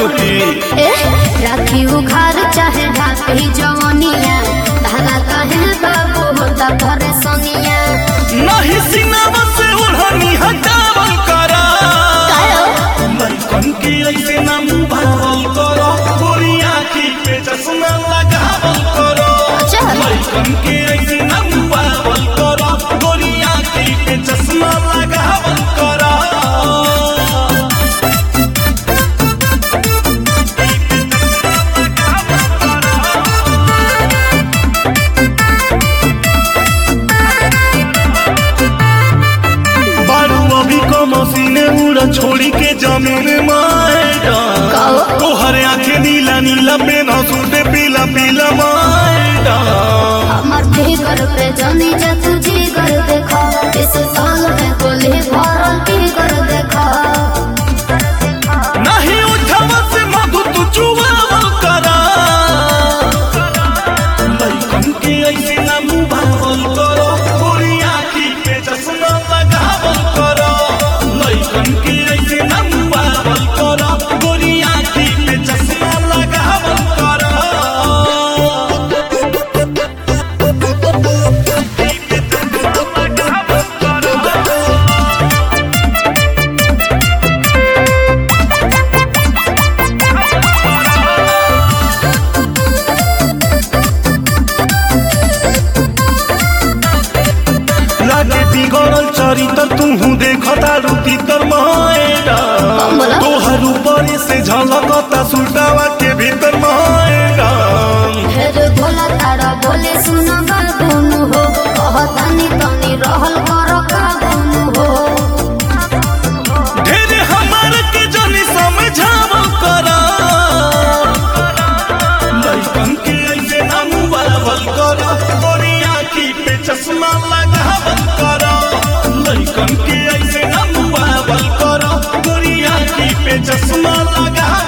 लुटी ए राखी उखार चाहे ढाकी जवनिया धागा कहे बाबू होता परेशानिया नहीं सिनेमा से उड़ानी हटावल करा कायो लइकन के ऐसे ना मुभावल करो गोरी आँखी पे चश्मा लगावल करो चल लइकन के ऐसे ना मुभावल करो गोरी आँखी पे चश्मा लगावल करो बारू अभी को मसीने उड़ा छोड़ी के जमीन माएगा काओ? तोहर आंखें नीला नीला पेन सूटे पीला पीला माएगा हमर फिगर पे जानी जा तू जिगर देखा इस साल में गोली भरल फिगर देखा नहीं उठवा से मधु तू चुवावल करा लइकन के ऐसे ना मुभावल करो गोरी आँखी पे चश्मा लगावल करो लइकन के ऐसे ना मुभावल करो गोरी आँखी पे चश्मा लगावल करो लागे बिगड़ल चरित्र तुहू देखता रूपी तर माएगा कौन बोला? तोहर ऊपर से झलकता सुटावा के भीतर माएगा फिर भोला तारा बोले सुन बाबूनु हो कहतानी तनी रहल कर काबूनु हो ढेर हमार के जनी समझावल करा लइकन के ऐसे ना मुबावल करा गोरी आँखी पे चश्मा लगावल करा लइकन के ऐसे ना मुबावल करा गोरी आँखी पे चश्मा लगावल